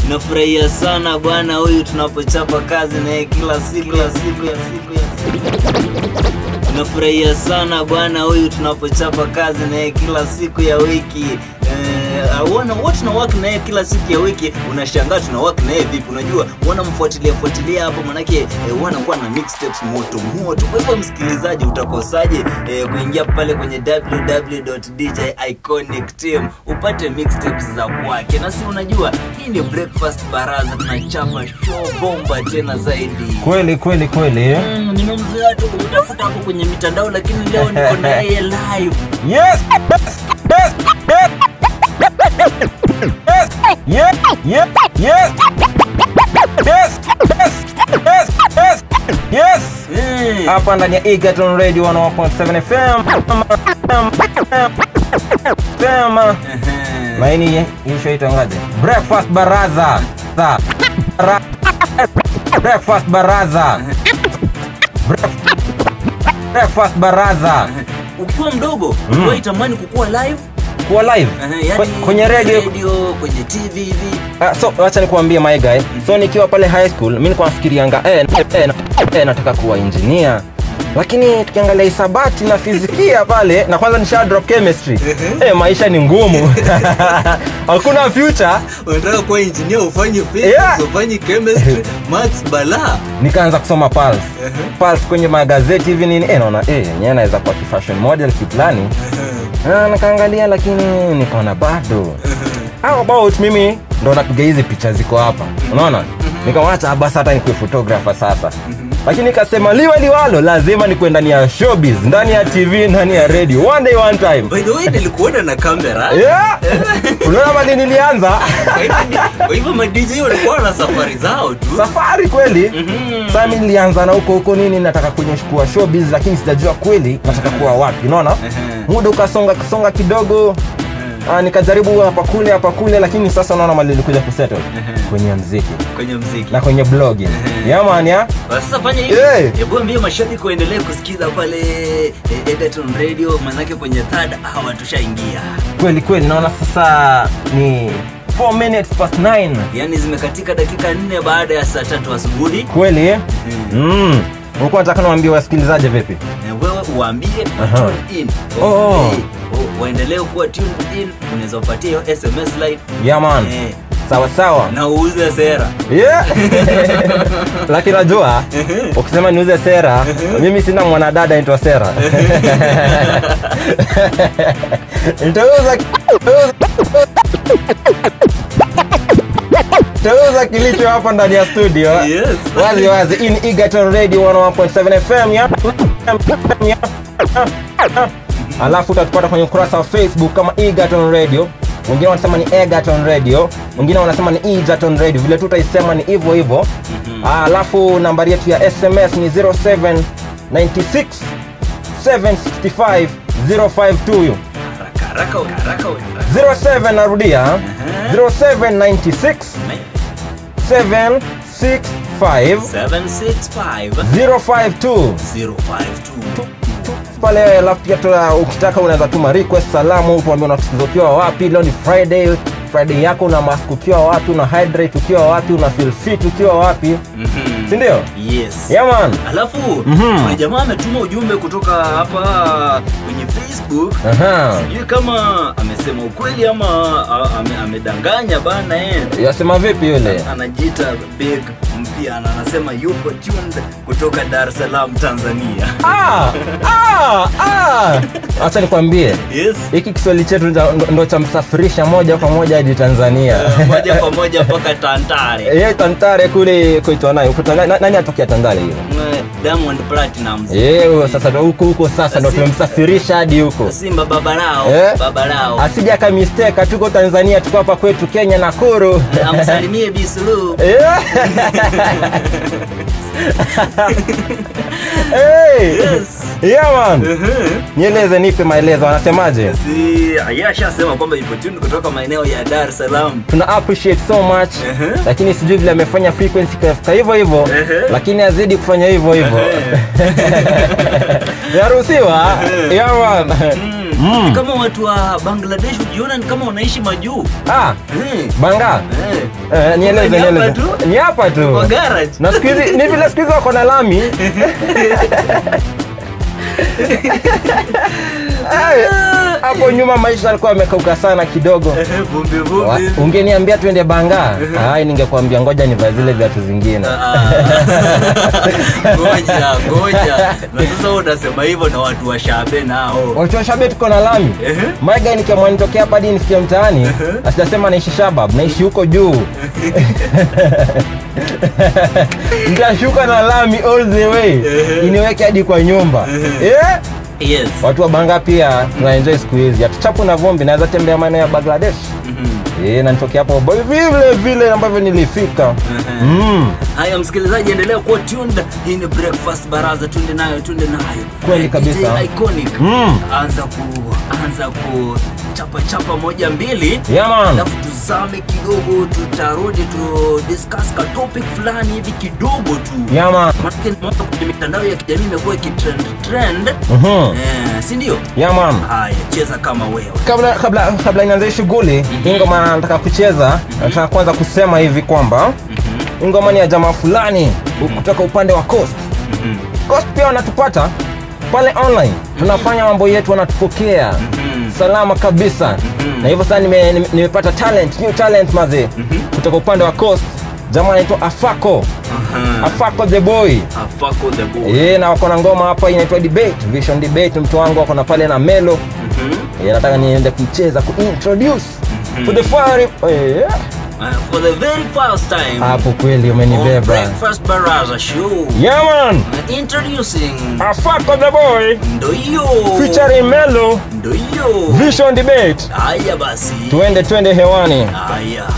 nafurahia sana bwana huyu tunapochapa kazi naye kila siku ya siku ya siku ya siku nafurahia sana bwana huyu tunapochapa kazi naye kila siku ya wiki Eh, wana huwa tuna work naye kila siku ya wiki unashangaa tuna work naye vipi unajua wanamfuatilia fuatilia hapo manake eh, wanakuwa na mixtapes moto moto kwa hivyo msikilizaji utakosaje eh, kuingia pale kwenye www.djiconicteam upate mixtapes za kwake na si unajua hii ni breakfast baraza tunachapa show bomba tena zaidi kweli kweli kweli Mm, nimemzoea tu kutafuta hapo kwenye mitandao lakini leo niko na yeye live yes yes yes yes yes yes yes yes yes yes yes Mm. hapa ndani ya Egerton Radio 101.7 FM FM Ehe. maini hii show itangaje breakfast baraza Sa- Bara- breakfast baraza Break- breakfast baraza ukiwa mdogo Mm. mm. itamani kukuwa live kuwa live Ehe, yani Kwe- kwenye radio radio kwenye tv hivi Ah, so wacha nikuambie my guy so nikiwa pale high school mi nilikuwa nafikirianga eh, eh, na- eh, nataka kuwa engineer lakini tukiangalia hisabati na fizikia pale na kwanza nisha drop chemistry eh, maisha ni ngumu hakuna future unataka kuwa engineer ufanye Yeah. ufanye chemistry maths bala nikaanza kusoma pulse pulse kwenye magazeti hivi nini eh, naona eh, yenyewe naweza kuwa kifashion model kiplani Ah, nikaangalia lakini nikaona bado how about mimi ndo napiga hizi picha ziko hapa unaona nikamwacha basi hata nikuwe photographer sasa lakini nikasema liwe liwalo lazima nikuwe ndani ya showbiz ndani ya tv ndani ya radio one day one time by the way nilikuona na kamera yeah. unaona mali nilianza kwa hivyo madj walikuwa na safari zao tu safari kweli Mhm. sasa mi nilianza na huko huko nini nataka kwenye kuwa showbiz lakini sijajua kweli nataka kuwa wapi unaona Ehe. muda ukasonga kasonga kidogo Ah, nikajaribu hapa kule hapa kule lakini sasa naona mali ilikuja kusettle Ehe. kwenye mziki kwenye mziki na kwenye blogging Ehe. yaman ya Basi sasa fanya hivi Hey. hebu ambie mashabiki waendelee kusikiza pale eh, Egerton radio manake kwenye third hour tushaingia kweli kweli naona sasa ni 4 minutes past 9 yaani zimekatika dakika nne baada ya saa tatu asubuhi kweli eh? mm. ulikuwa nataka niwaambie wasikilizaji vipi Eh, wewe uambie Aha. tune in Oh, oh. Eh, oh, waendelee kuwa tuned in unaweza upatie hiyo sms live yaman Eh, sawa sawa na uuze sera yeah. lakini najua ukisema niuze sera mimi sina mwanadada naitwa sera nitauza nitauza kilicho hapa ndani ya studio Yes. wazi wazi in Egerton radio 101.7 fm ya ya- alafu utatupata kwenye ukurasa wa facebook kama Egerton radio wengine wanasema ni Egerton radio wengine wanasema ni Egerton radio vile tu utaisema ni hivyo hivyo Ah, alafu nambari yetu ya sms ni 0796 765 052 hiyo haraka haraka haraka haraka 07 narudia 0796 765 765 052 052 pale alafu pia tuna- ukitaka unaweza tuma request salamu tuambie unatusikiza ukiwa wapi leo ni friday friday yako una mask ukiwa wapi una hydrate ukiwa wapi una feel fit ukiwa wapi Mhm. sindio yes yeah man alafu Mhm. kuna jamaa ametuma ujumbe kutoka hapa kwenye facebook Aha. sijui kama amesema ukweli ama a- ame, amedanganya bana eh. yasema vipi yule anajiita big mpya na anasema yupo tuned kutoka dar es salaam tanzania Ah, ah, ah. acha nikwambie yes hiki kiswahili chetu ndo, ndo cha msafirisha moja kwa moja hadi tanzania Eh, moja kwa moja mpaka tantare ye tantare kule kuitwa nayo Kuitwa na- na- nani atokea tandale hiyo Eh, diamond platinums Yeye, sasa ndo huko huko sasa ndo Si- tumemsafirisha hadi huko simba baba lao Eh? baba lao asija akamisteka tuko tanzania tuko hapa kwetu kenya nakuru amsalimie bisulu Yeah. hey. yes yeah, man. nieleze nipe maelezo anasemaje si yashasema kwamba ipo tuned kutoka maeneo ya dar es salaam tuna appreciate so much Ehe. lakini sijui vile amefanya frequency kafika hivyo hivyo Ehe. lakini azidi kufanya hivyo hivyo yaruhusiwa yeah, man. Mm. Mm. Ni kama watu wa Bangladesh ujiona ni kama wanaishi majuu. ah Mm. banga Eh. eh, nieleze Ni hapa nieleze tu? ni hapa tu Kwa garage. na siku hizi ni vile siku hizi wako na lami Eh, hapo nyuma maisha alikuwa amekauka sana kidogo Eh, Vumbi Wa- vumbi. ungeniambia twende banga ai ningekwambia ngoja nivae zile viatu zingine Ah. Ngoja, ngoja. Na sasa wewe unasema hivyo na watu wa Shabe nao. watu wa shabe tuko na lami Ehe. maiga nikiamua nitokea hapa hadi nifikie mtaani asijasema naishi shabab naishi huko juu nitashuka na lami all the way Ehe. iniweke hadi kwa nyumba eh? Yes. watu wa banga pia tunaenjoy siku hizi hatuchapu na vumbi naweza tembea maeneo ya bangladesh Mhm. eh, na nitokea hapo boy vile vile ambavyo nilifika Ehe. mm. Haya msikilizaji, endelea kuwa tuned. Hii ni breakfast baraza, tunde nayo, tunde nayo. Kweli Eh, kabisa. DJ Iconic. Mm. Anza ku anza ku chapa chapa moja mbili. Yeah, man. Alafu tuzame kidogo, tutarudi tu discuss ka topic fulani hivi kidogo tu. Yeah, man. Maana nimeona kwenye mitandao ya kijamii imekuwa ikitrend trend. Mhm. Eh, si ndio? Yeah, man. Haya, cheza kama wewe. kabla kabla kabla nianze shughuli hii ngoma nataka kucheza nataka kwanza kusema hivi kwamba hii ngoma ni ya jamaa fulani kutoka upande wa coast Mhm. coast pia wanatupata pale online tunafanya mambo yetu wanatupokea Mhm. salama kabisa na hivyo sasa nime- nime- nimepata talent new talent mazee kutoka upande wa coast jamaa anaitwa afako Aha. afako the boy Afako the boy. Eh, na wako na ngoma hapa inaitwa debate vision debate mtu wangu wako na pale na melo Mhm. Eh, nataka niende kucheza kuintroduce for the fire eh, Uh, for the very first time hapo kweli on umenibeba Breakfast Baraza Show. yeah man Uh, introducing afako the boy ndo hiyo featuring melo ndo hiyo vision debate haya basi tuende twende hewani haya